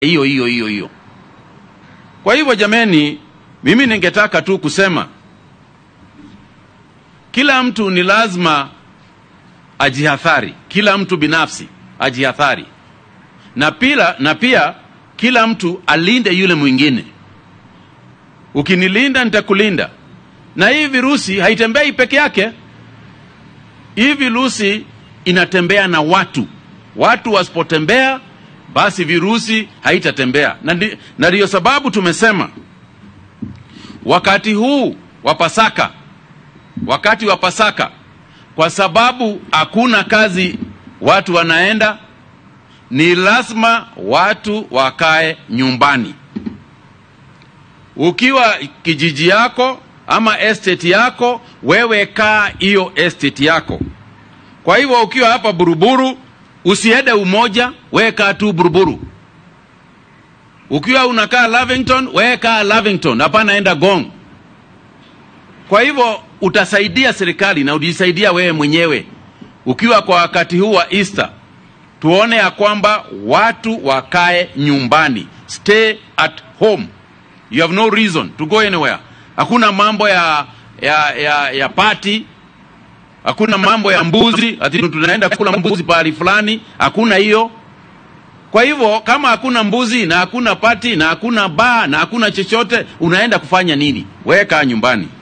hiyo hiyo hiyo hiyo. Kwa hivyo jameni, mimi ningetaka tu kusema kila mtu ni lazima ajihadhari, kila mtu binafsi ajihadhari, na pia, na pia kila mtu alinde yule mwingine. Ukinilinda nitakulinda. Na hii virusi haitembei peke yake. Hii virusi inatembea na watu. Watu wasipotembea, basi virusi haitatembea, na ndi- na ndiyo sababu tumesema wakati huu wa Pasaka, wakati wa Pasaka, kwa sababu hakuna kazi watu wanaenda, ni lazima watu wakae nyumbani. Ukiwa kijiji yako ama estate yako, wewe kaa hiyo estate yako. Kwa hivyo ukiwa hapa Buruburu, usiende Umoja, wewe kaa tu Buruburu. Ukiwa unakaa Lavington, wewe kaa Lavington, hapana enda Gong. Kwa hivyo utasaidia serikali na ujisaidia wewe mwenyewe. Ukiwa kwa wakati huu wa Easter, tuone ya kwamba watu wakae nyumbani, stay at home. You have no reason to go anywhere. Hakuna mambo ya ya ya, ya party, hakuna mambo ya mbuzi, ati tunaenda kula mbuzi pahali fulani, hakuna hiyo. Kwa hivyo kama hakuna mbuzi na hakuna pati na hakuna baa na hakuna chochote, unaenda kufanya nini? Weka nyumbani.